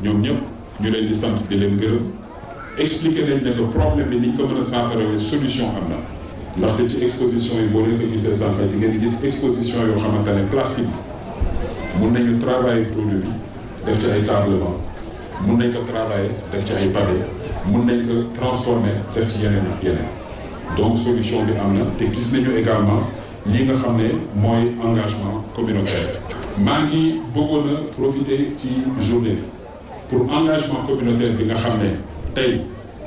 ñoom ñëpp ñu leen di sant di leen gërëm expliquer nañ ne que problème bi ni ñu ko mën a saafarawee solution am na ndaxte ci exposition yi boo leen ko gisee sànq di ngeen gis exposition yoo xamante ne plastique bi mun nañu travailler produit bi def ci ay tablement mun nañ ko travailler def ci ay pavé mun nañ ko transformer def ci yeneen ak yeneen donc solution bi am na te gis nañu également li nga xam ne mooy engagement communautaire. maa ngi bëggoon a profiter ci journée bi pour engagement communautaire bi nga xam ne tey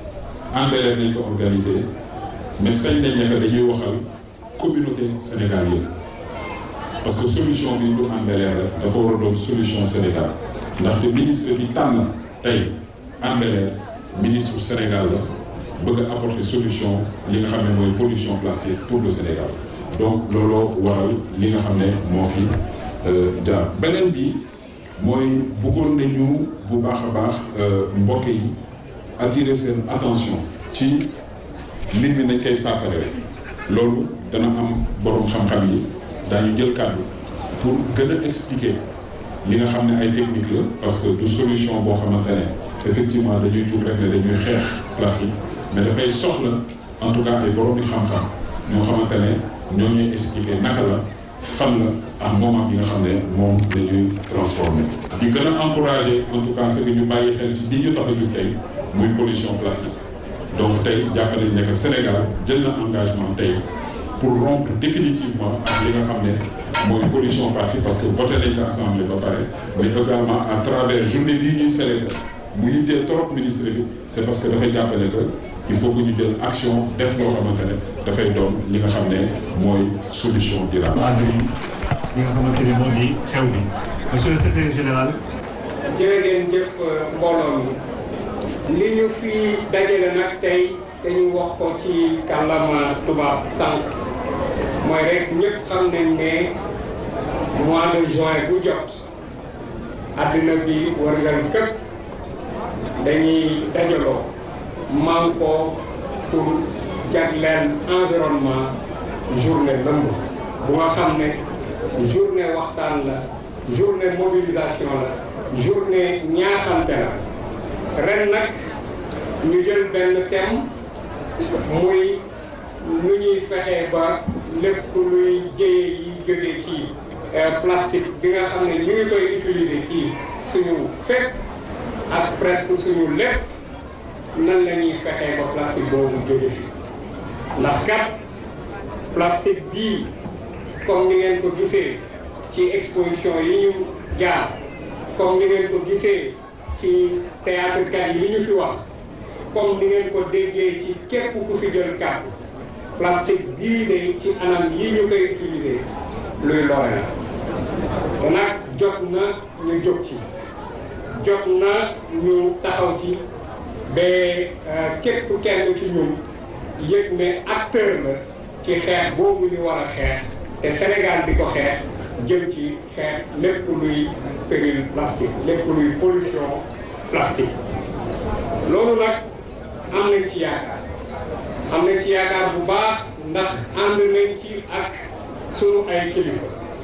engrais nañ ko organiser mais sañ nañ ne que dañuy waxal communauté Sénégal yëpp parce que solution bi du engrais la dafa war a doon solution Sénégal ndaxte ministre bi tànn tey engrais ministre Sénégal la bëgg a apporter solution li nga xam ne mooy pollution plastique pour le Sénégal donc looloo waral li nga xam ne moo fi jaar beneen bi mooy bëggoon nañu bu baax a baax mbokk yi attirer seen attention ci mbir mi nañ koy saafara loolu dana am borom xam-xam yi daañu jël kàddu pour gën a expliquer li nga xam ne ay technique la parce que du solution boo xamante ne effectivement dañuy jug rek ne dañuy xeex plastique mais dafay soxla en tout cas ay borom di xam-xam ñoo xamante ne ñoo ñuy expliquer naka la fan la ak moment bi nga xam ne moom la ñuy transformé. di gën a encourager en tout cas ce que ñu bàyyi xel ci li ñu tax a jug tey muy pollution plastique donc tey jàpp nañ ne que Sénégal jël na engagement tey pour rompre définitivement ak li nga xam ne mooy pollution plastique parce que voté nañ ko assemblée ba pare mais également à travers journée bii ñuy célébrer mu yitteel trop ministre bi c'est parce que dafay jàppale que il faut que ñu jël action def loo xamante ne dafay doon li nga xam ne mooy solution durable. ànd yi li nga xamante ni moo di xew bi monsieur le secrétaire général. jërë ngeen jëf mbooloo mi li ñu fi dajale nag tey te ñu wax ko ci kàllaama tubaab sànq mooy rek ñëpp xam nañ ne mois de juin bu jot àddina bi wërngal këpp dañuy dajaloo man ko pour jagleel environnement journée lëmb bu nga xam ne journée waxtaan la journée mobilisation la journée ñaaxante la ren nag ñu jël benn thème muy lu ñuy fexe ba lépp luy jëye yi jóge ci plastique bi nga xam ne ñu ngi koy utiliser ci suñu fépp ak presque suñu lépp nan la ñuy fexee ba plastique boobu jóge fi ndax kat plastique bii comme ni ngeen ko gisee ci exposition yi ñu jaar comme ni ngeen ko gisee ci théâtre kat yi li ñu fi wax comme ni ngeen ko déggee ci képp ku fi jël kàddu plastique bii de ci anam yi ñu koy utiliser luy lore la te nag jot na ñu jóg ci jot na ñu taxaw ci ba képp kenn ci ñun yëg ne acteur la ci xeex boobu ñu war a xeex te Sénégal di ko xeex jëm ci xeex lépp luy péril plastique lépp luy pollution plastique loolu nag am nañ ci yaakaar am nañ ci yaakaar bu baax ndax ànd nañ ci ak sunu ay kilifa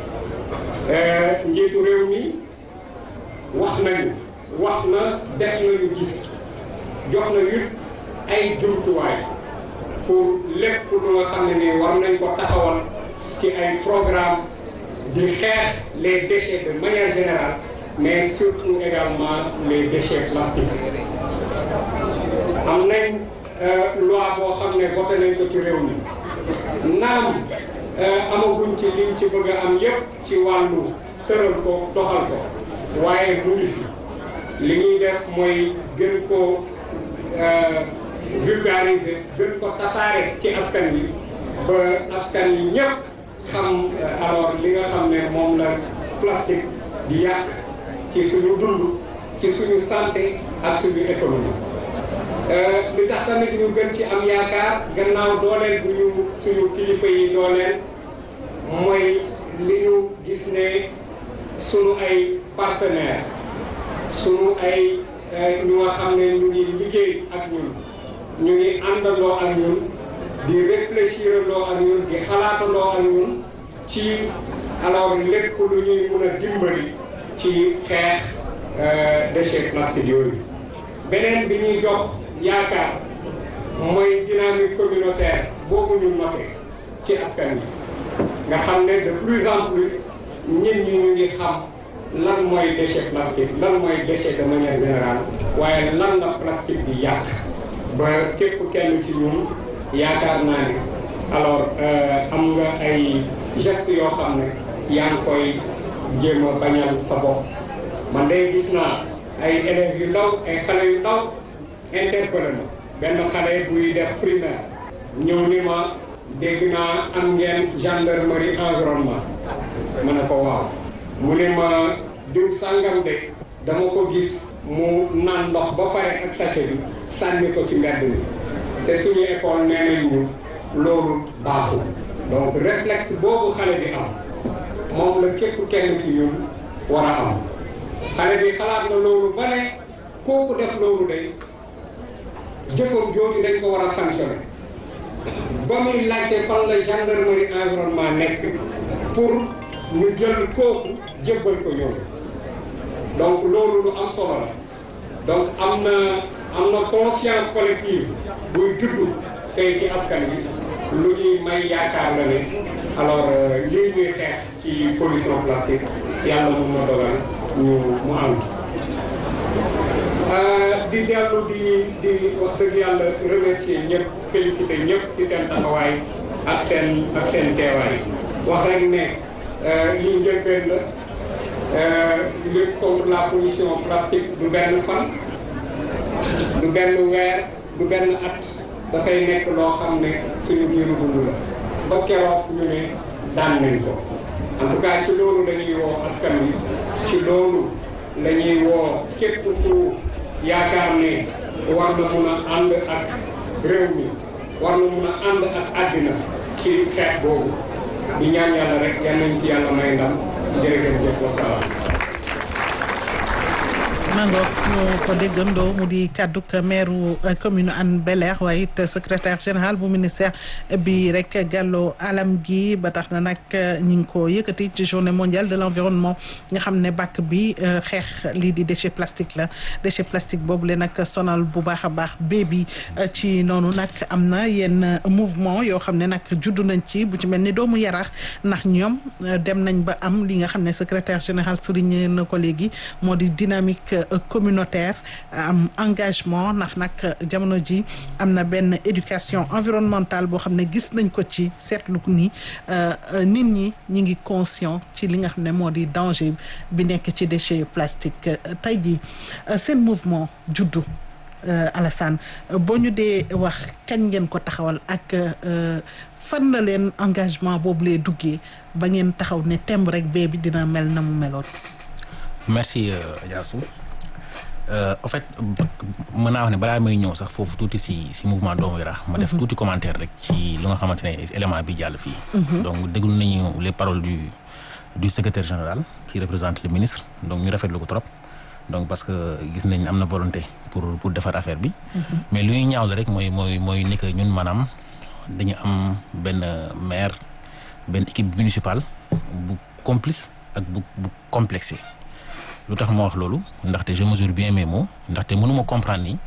njiitu réew mi wax nañu wax na def nañu gis jox na it ay jumtuwaay pour lépp lu nga xam ne ni war nañ ko taxawal ci ay programme di xeex les déchets de manière générale mais surtout également les déchets plastiques am nañ loi boo xam ne voté nañ ko ci réew mi naam amaguñ ci liñ ci bëgg a am yépp ci wàllu tëral ko doxal ko waaye mu ngi fi li ñuy def mooy gën ko vulgariser gën ko tasaare ci askan wi ba askan yi ñëpp xam alors li nga xam ne moom la plastique di yàq ci suñu dund ci suñu santé ak suñu économie li tax tamit ñu gën ci am yaakaar gannaaw dooleel bu ñu suñu kilifa yi dooleel mooy li ñu gis ne suñu ay partenaires suñu ay ñu nga xam ne ñu ngi liggéey ak ñun ñu ngi àndandoo ak ñun di réfléchirandoo ak ñun di xalaatandoo ak ñun ci alors lépp lu ñuy mun a dimbali ci xeex déchets plastiques yooyu beneen bi ñuy jox yaakaar mooy dynamique communautaire boobu ñu noté ci askan wi nga xam ne de plus en plus ñit ñi ñu ngi xam lan mooy déchet plastique lan mooy déchet de manière générale waaye lan la plastique di yàq ba képp kenn ci ñun yaakaar naa ne alors am nga ay gestes yoo xam ne yaa ngi koy jéem a bañal sa bopp man day gis naa ay élèves yu ndaw ay xale yu ndaw interpellé ma benn xale buy def primaire ñëw ni ma dégg naa am ngeen gendarmerie environnement ma ne ko waaw mu ne ma diw sàngam de dama ko gis mu naan ndox ba pare ak sachet bi sànni ko ci mbedd mi te suñu école nee nañ ñu loolu baaxul donc réflexe boobu xale bi am moom la képp kenn ci ñun war a am xale bi xalaat na loolu ba ne kooku def loolu de jëfam jooju dañ ko war a sanctionné ba muy laajte fan la gendarmerie environnement nekk pour ñu jël kooku jébbal ko ñoom donc loolu lu am solo la donc am na am na conscience collective buy juddu tey ci askan bi lu ñuy may yaakaar la ne alors lii ñuy xeex ci pollution plastique yàlla mun na dogal ñu mu am di dellu di di wax dëgg yàlla remercier ñëpp féliciter ñëpp ci seen taxawaay ak seen ak seen teewaay wax rek ne lii njëlbeen la lutte contre la pollution plastique du benn fan du benn weer du benn at dafay nekk loo xam ne suñu biiru dund la ba keroog ñu ne daan nañ ko en tout cas ci loolu la ñuy woo askan wi ci loolu la ñuy woo képp ku yaakaar ne war na mun a ànd ak réew mi war na mun a ànd ak àddina ci xeex boobu di ñaan yàlla rek yal nañ ci yàlla may ndam jërëjëf wasalaam mangook ñu ko déggandoo mu di kàdduk maire commune Hann Bel-Air waaye it secrétaire général bu ministère bi rek Gallo Alam gi ba tax na nag ñi ngi ko yëkkati ci journée mondiale de l'environnement nga xam ne bàkk bi xeex lii di déchet plastique la déchet plastique boobu le nag sonal bu baax a baax bébi ci noonu nag am na yenn mouvement yoo xam ne nag juddu nañ ci bu ci mel ni doomu yaraax ndax ñoom dem nañ ba am li nga xam ne secrétaire général souligné na ko léegi moo di dynamique communautaire am engagement ndax nag jamono ji am na benn éducation environnementale boo xam ne gis nañ ko ci seetlu ni nit ñi ñi ngi conscient ci li nga xam ne moo di danger bi nekk ci déchet plastique tey jii seen mouvement juddu Alassane boo ñu dee wax kañ ngeen ko taxawal ak fan la leen engagement boobu lee duggee ba ngeen taxaw ne temb rek bee bi dina mel na mu meloon merci Diassou en fait mën naa wax ne balaa may ñëw sax foofu tuuti si si mouvement doomu yaraax ma def tuuti commentaire rek ci lu nga xamante ne élément bi jàll fii donc déglu nañu les paroles du du secrétaire général qui représente le ministre donc ñu rafetlu ko trop donc parce que gis nañ am na volonté pour pour defar affaire bi mais lu ñuy ñaaw la rek mooy mooy mooy ni que ñun maanaam dañu am benn maire benn équipe municipale bu complice ak bu bu complexé lu tax ma wax loolu ndaxte je mesure bien mes mots ndaxte mënuma comprendre ni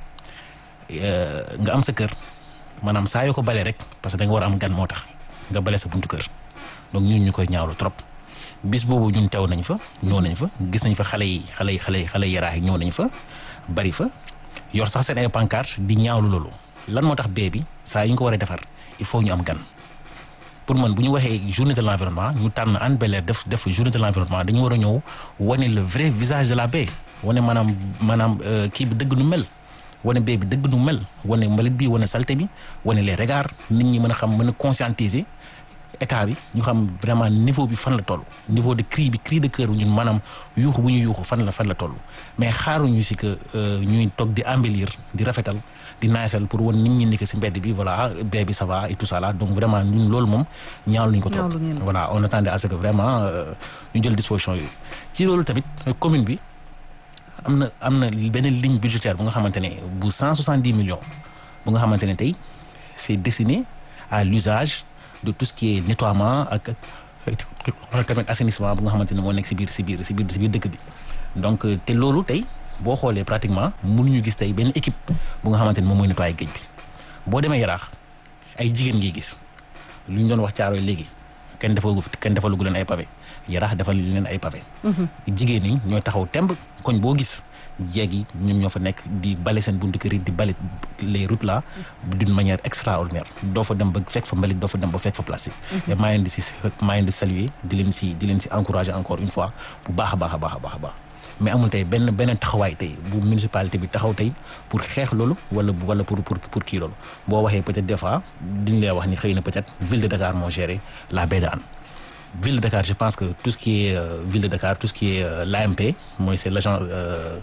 nga am sa kër maanaam saa yoo ko bale rek parce que da nga war a am gan moo tax nga bale sa buntu kër donc ñun ñu koy ñaawlu trop bis boobu ñun teew nañ fa ñëw nañ fa gis nañ fa xale yi xale yi xale yi xale yaraax yi ñëw nañ fa bari fa yor sax seen ay pancarte di ñaawlu loolu lan moo tax bee bi saa yu ñu ko war a defar il faut ñu am gan pour man bu ñu waxee journée de l'environnement ñu tànn Hann Bel-Air def def journée de l'environnement dañu war a ñëw wane le vrai visage de la baie wane maanaam maanaam kii bi dëgg nu mel wane baie bi dëgg nu mel wane mbalit bi wane saleté bi wane les regards nit ñi mën a xam mën a conscientiser état bi ñu xam vraiment niveau bi fan la toll niveau de cri bi cri de cœur bi ñun maanaam yuuxu bu ñu yuuxu fan la fan la toll mais xaaruñu si que ñuy toog di embellir di rafetal di naasal pour wan nit ñi ni que si mbedd bi voilà bee bi ça va et tout ça là donc vraiment ñun loolu moom ñaawlu ñu ko trop voilà on attendait à ce que vraiment ñu jël disposition yooyu ci loolu tamit commune bi am na am na beneen ligne budgétaire bu nga xamante ne bu cent soixante dix millions bu nga xamante ne tey c'est destiné à l'usage de tout ce qui est nettoiement ak ak tamit assainissement bu nga xamante ne moo nekk si biir si biir si biir si biir dëkk bi donc te loolu tey boo xoolee pratiquement mënuñu gis tey benn équipe bu nga xamante ni moom mooy nettoyer géej bi boo demee yaraax ay jigéen ngay gis lu ñu doon wax caaroy léegi kenn defalu kenn defalugu leen ay pavé yaraax defal leen ay pavé jigéen ñi ñooy taxaw temb koñ boo gis jeeg yi ñoom ñoo fa nekk di bale seen buntu kër yi di bale les routes là d'une manière extraordinaire doo fa dem ba fekk fa mbalit doo fa dem ba fekk fa plastique et maa leen di si maa leen di saluer di leen si di leen si encourager encore une fois bu baax a baax a baax a baax a baax mais amul tey benn benn taxawaay tey bu municipalité bi taxaw tey pour xeex loolu wala wala pour pour pour kii loolu boo waxee peut-être des fois diñu lay wax ni xëy na peut-être ville de Dakar moo géré la baie de Hann ville de Dakar je pense que tout ce qui est euh, ville de Dakar tout ce qui est euh, l'AMP mooy c'est l'agent euh,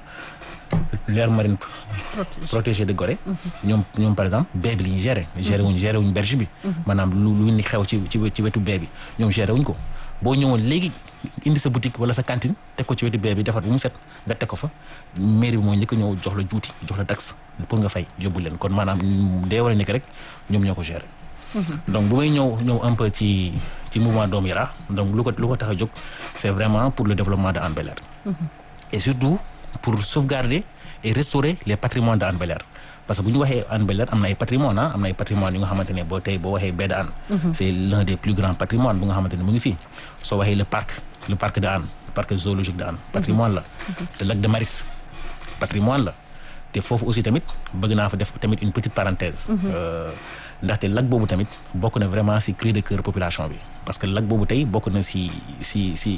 l'aire marine protégée de Gorée ñoom ñoom par exemple baie bi li ñu géré géré wuñ géré wuñ berge bi maanaam lu lu ni xew ci ci ci wetu baie bi ñoom géré wuñ ko boo ñëwoon léegi indi sa boutique wala sa cantine teg ko ci wetu baie bi defar bu mu set nga teg ko fa mairie bi mooy njëkk ñëw jox la juuti jox la taxe pour nga fay yóbbu leen kon maanaam day war a nekk rek ñoom ñoo ko géré donc bu may ñëw ñëw un peu ci ci mouvement Doomu Yaraax donc lu ko lu ko tax a jóg c'est vraiment pour le développement de Hann Bel-Air et surtout pour sauvegarder et restaurer les patrimoines de Hann Bel-Air parce que bu ñu waxee Hann Bel-Air am na ay patrimoine ah am na ay patrimoine yu nga xamante ne boo tey boo waxee baie de Hann c'est l'un des plus grands patrimoines bu nga xamante ne mu ngi fii soo waxee le parc le parc de Hann parc zoologique de Hann patrimoine la te lac de Maris patrimoine la te foofu aussi tamit bëgg naa fa def tamit une petite parenthèse ndaxte lac boobu tamit bokk na vraiment ci cri de cœur population bi parce que lac boobu tey bokk na ci ci ci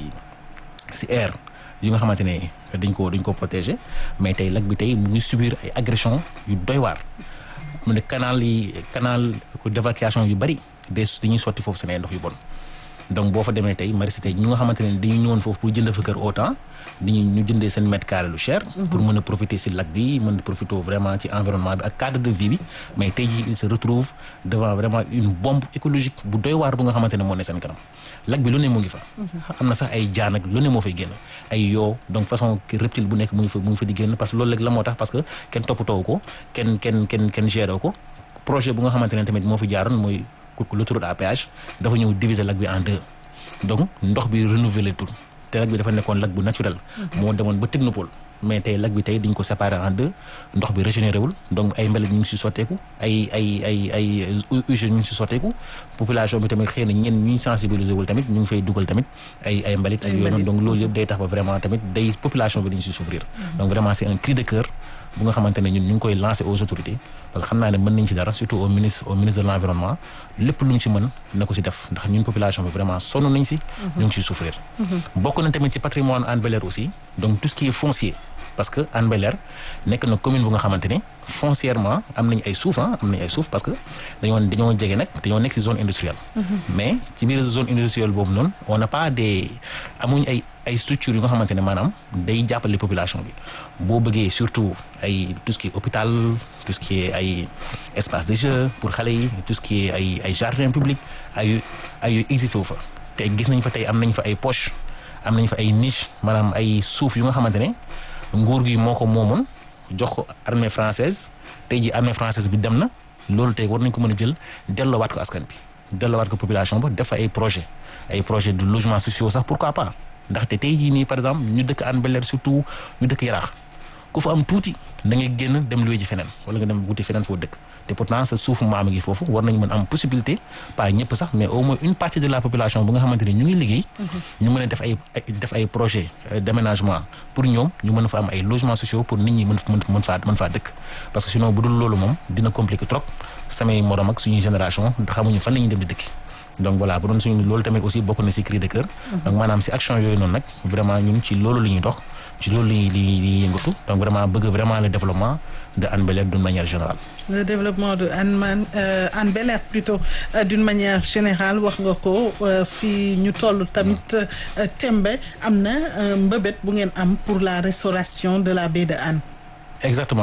ci air yu nga xamante ne dañ ko dañ ko protéger mais tey lac bi tey mu ngi subir ay agression yu doy waar mu ne canal yi canal d'évacuation yu bari des dañuy sotti foofu seen ay ndox yu bon donc boo fa demee tey Maristes tey ñu nga xamante ne dañu ñëwoon foofu pour jënd fa kër autant dañu ñu jëndee seen mètre carré lu cher. pour mën a profiter ci lac bi mën a profiter vraiment ci environnement bi ak cadre de vie bi mais tey jii il se retrouve devant vraiment une bombe écologique bu doy waar bu nga xamante ne moo ne seen kanam lac bi lu ne mu ngi fa. am na sax ay jaan ak lu ne moo fay génn ay yoo donc façon reptile bu nekk mu ngi fa mu ngi fa di génn parce que loolu rek la moo tax parce que kenn toppatoo ko kenn kenn kenn kenn géré ko projet bu nga xamante ne tamit moo fi jaaroon mooy. l'autoroute à péage dafa ñëw diviser lac bi en deux donc ndox bi renouveler tout te lac bi dafa nekkoon lac bu naturel moo demoon ba technopole mais tey lac bi tey dañ ko séparer en deux ndox bi régénéré wul donc ay mbalit ñu ngi si sotteeku ay ay ay ay usines ñu ngi si sotteeku population bi tamit xëy na ñenn ñu sensibiliser wul tamit ñu ngi fay dugal tamit ay ay mbalit ak yooyu donc loolu yëpp day tax ba vraiment tamit day population bi dañu si souffrir donc vraiment c'est un cri de cœur bu nga xamante ne ñun ñu ngi koy lancer aux autorités parce que xam naa ne mën nañ ci dara surtout au ministre au ministre de l'environnement lépp lu mu ci mën na ko ci def ndax ñun population bi vraiment sonn nañ ci ñu ngi ciy souffrir bokk na tamit ci patrimoine Hann Bel-Air aussi donc tout ce qui est foncier parce que Hann Bel-Air nekk na commune bu nga xamante ne foncièrement am nañ ay suuf ah am nañ ay suuf parce que dañoo dañoo jege nag dañoo nekk ci zone industrielle mais ci biir zone industrielle boobu noonu on n'a pas des amuñ ay ay structures yu nga xamante ne maanaam day jàppale population bi boo bëggee surtout ay tout ce qui est hôpital tout ce qui est ay espace de jeu pour xale yi tout ce qui est ay ay jardin public ay ay existé wu fa te gis nañ fa tey am nañ fa ay poche am nañ fa ay niche maanaam ay suuf yu nga xamante ne nguur gi moo ko moomoon jox ko armée française tey ji armée française bi dem na loolu tey war nañ ko mën a jël delloowaat ko askan bi delloowaat ko population ba def fa ay projet ay projet de logement sociaux sax pourquoi pas ndaxte tey jii nii par exemple ñu dëkk Hann Bel-Air surtout ñu dëkk Yaraax ku fa am tuuti da ngay génn dem luwe ji feneen wala nga dem wuti feneen foo dëkk te pourtant sa suufu maam gi foofu war nañ mën am possibilité pas ñëpp sax mais au moins une partie de la population bu nga xamante ne ñu ngi liggéey ñu mën a def ay def ay projet d'aménagement pour ñoom ñu mën fa am ay logements sociaux pour nit ñi mën mën faa mën faa dëkk parce que sinon bu dul loolu moom dina compliqué trop samay morom ak suñuy génération xamuñu fan la ñuy dem di dëkk donc voilà bu doon suñu loolu tamit aussi bokk na ci cri de cœur donc maanaam ci action yooyu noonu nag vraiment ñun ci loolu la ñuy dox ci loolu li li li yëngatu donc vraiment bëgg vraiment le développement de Hann Bel-Air d'une manière générale le développement de Hann Man Hann Bel-Air plutôt d'une manière générale wax nga ko fii ñu toll tamit tembe am na mbëbët bu ngeen am pour la restauration de la baie de Hann exactement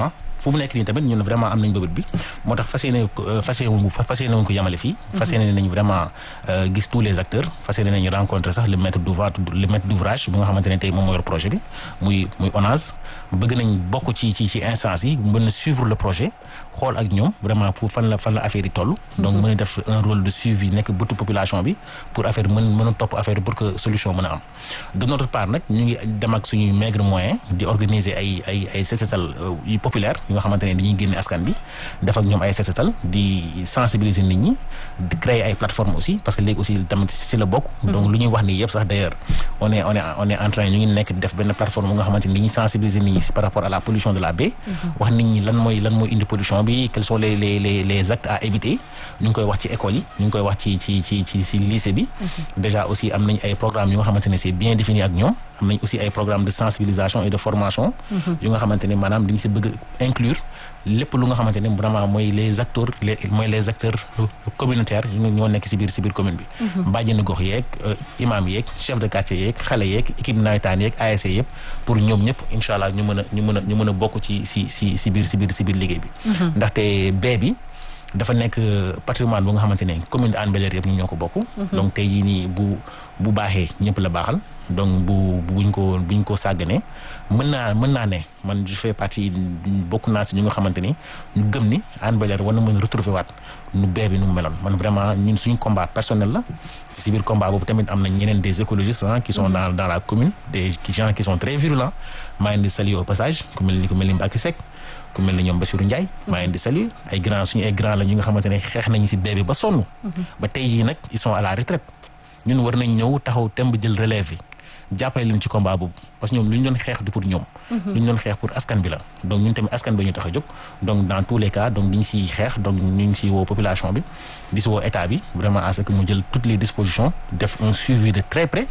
fu mu nekk nii tamit ñun vraiment am nañ bëbët bi moo tax fas yéene fas yéene fas yéene wuñ ko yamale fii fas yéene nañ vraiment gis tous les acteurs fas yéene nañu rencontrer sax le maître d'ouvrage le maître d'ouvrage bi nga xamante ne tey moom moo yor projet bi muy muy ONAS bëgg nañ bokk ci ci ci instance yi mën a suivre le projet xool ak ñoom vraiment pour fan la fan la affaire yi toll donc mën a def un rôle de suivi nekk bëtu population bi pour affaire mën mën a topp affaire pour que solution mën a am de notre part nag ñu ngi dem ak suñuy maigre moyen di organiser ay ay ay set-setal yu populaire yu nga xamante ne dañuy génne askan bi def ak ñoom ay set-setal di sensibiliser nit ñi di créer ay plateformes aussi parce que léegi aussi tamit si la bokk donc lu ñuy wax nii yëpp sax d'ailleurs on est on est on est en train ñu ngi nekk def benn plateforme bu nga xamante ni dañuy sensibiliser nit ñi si par rapport à la pollution de la baie wax nit ñi lan mooy lan mooy indi pollution bi quels sont les les les les actes à éviter ñu ngi koy wax ci école yi ñu ngi koy wax ci ci ci ci ci lycée bi déjà aussi am nañ ay programmes yu nga xamante ne c'est bien défini ak ñoom am nañ aussi ay programmes de sensibilisation et de formation yu nga xamante ne maanaam dañ si bëgg inclure lépp lu nga xamante ne vraiment mooy les acteurs les mooy les acteurs communautaires yu ñoo nekk si biir si biir commune bi bàjjenu gox yeeg imam yeeg chef de quartier yeeg xale yeeg équipe nawetaan yeeg ASC yëpp pour ñoom ñëpp incha allah ñu mën a ñu mën a ñu mën a bokk ci si si si biir si biir si biir liggéey bi ndaxte bee bi dafa nekk patrimoine bu nga xamante ne commune de Hann Bel-Air yëpp ñu ñoo ko bokk donc tey jii nii bu bu baaxee ñëpp la baaxal donc bu buñ ko buñ ko sàgganee mën naa mën naa ne man je fais partie bokk naa si ñu nga xamante ni ñu gëm ni Hann Bel-Air war na mën retrouver waat nu bee bi nu mu meloon man vraiment ñun suñu combat personnel la si biir combat boobu tamit am na ñeneen des écologistes ah qui sont dans dans la commune des gens qui sont très virulents maa ngi leen di saluer au passage ku mel ni ku mel ni Mbacké Seck ku mel ni ñoom Bassirou Ndiaye maa ngi leen di saluer ay grands suñu ay grands la ñu nga xamante ne xeex nañu si bee bi ba sonn ba tey jii nag ils sont à la retraite ñun war nañ ñëw taxaw temb jël relève yi jàppale leen ci combat boobu parce que ñoom lu ñu doon xeex du pour ñoom lu ñu doon xeex pour askan bi la donc ñun tamit askan bi ñu tax a jóg donc dans tous les cas donc di ñu siy xeex donc ñu ngi siy woo population bi di si woo état bi vraiment à ce que mu jël toutes les dispositions def un suivi de très près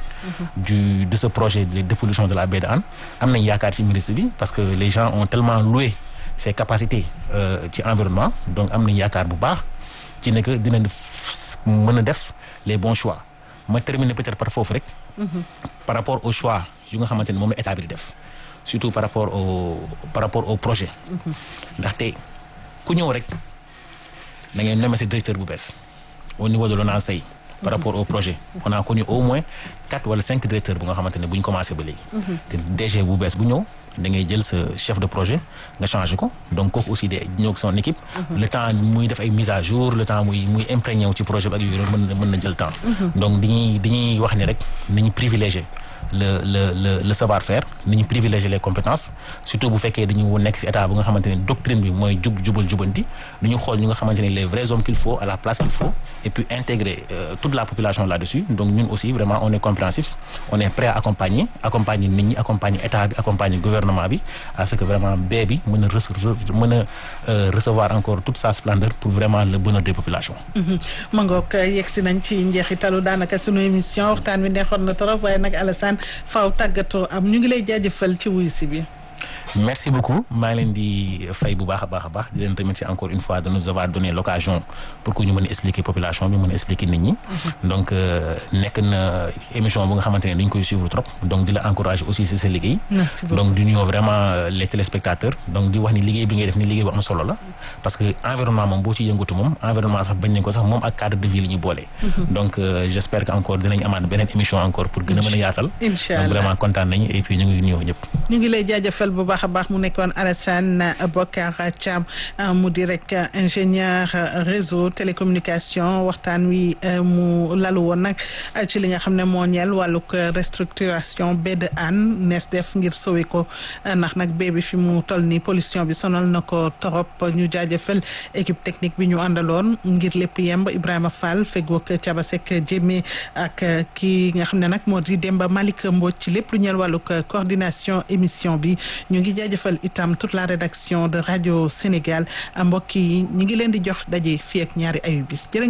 du de ce projet de dépollution de la baie de Hann am nañ yaakaar ci ministre bi parce que les gens ont tellement loué ses capacités ci environnement donc am nañ yaakaar bu baax ci ne que dina mën a def les bons choix ma terminer peut-être par foofu rek par rapport au choix yu nga xamante ne moom la état bi di def surtout par rapport au par rapport au projet ndaxte ku ñëw rek da ngay nommer sa directeur bu bees au niveau de l'ONAS tey par rapport au projet on a connu au moins quatre wala cinq directeurs bu nga xamante ne bu ñu commencé ba léegi te DG bu bees bu ñëw da ngay jël sa chef de projet nga changé ko donc kooku aussi de ñëw son équipe le temps muy def ay mise à jour le temps muy muy imprégné wu ci projet bi ak yooyu mën na mën na jël temps donc dañuy dañuy wax ni rek nañu privilégié le le le le savoir-faire nañu privilégier les compétences surtout bu fekkee dañu nekk ci état bu nga xamante ne doctrine bi mooy jub jubal jubanti ñu xool ñu nga xamante ne les vrais hommes qu'il faut à la place qu'il faut et puis intégrer euh, toute la population là-dessus donc ñun aussi vraiment on est compréhensif on est prêt à accompagner accompagner nit ñi accompagner état bi accompagner gouvernement bi à ce que vraiment bee bi mën a mën a recevoir encore toute sa splendeur pour vraiment le bonheur des populations. ma ngoog yegg si nañ ci njeexitalu daanaka sunu émission waxtaan wi neexoon na trop waaye nag Alassane faaw tàggatoo am ñu ngi lay jaajëfal ci wuyu si bi. merci beaucoup maa ngi leen di fay bu baax a baax a baax di leen remercier encore une fois de nous avoir donné l'occasion pour que ñu mën a expliquer population bi mën a expliquer nit ñi. donc nekk na émission bu nga xamante ne dañ koy suivre trop donc di la encourager aussi ci sa liggéey. merci beaucoup donc di nuyoo vraiment les téléspectateurs donc di wax ni liggéey bi ngay def ni liggéey bu am solo la parce que environnement moom boo ci yëngatu moom environnement sax bañ nañ ko sax moom ak cadre de vie la ñuy boole. donc j'espère que encore dinañ amaat beneen émission encore pour gën a mën a yaatal. incha allah donc vraiment kontaan nañu et puis ñu ngi nuyoo ñëpp. ñu ngi lay jaajëfal bu baax a baax mu nekkoon Alassane Bokar Thiam mu di rek ingénieur réseau télécommunication waxtaan wi mu lalu woon nag ci li nga xam ne moo ñeel wàllug restructuration baie de Hann nees def ngir sowe ko ndax nag bee bi fi mu toll nii pollution bi sonal na ko torop ñu jaajëfal équipe technique bi ñu àndaloon ngir lépp yemb Ibrahima Fall fegook Thiaba Seck Jémé ak ki nga xam ne nag moo di Demba Malick Mbodj ci lépp lu ñeel wàllug coordination émission bi ñu ngi jaajëfal itam toute la rédaction de Radio Sénégal mbokk yi ñu ngi leen di jox daje fii ak ñaari ayu bis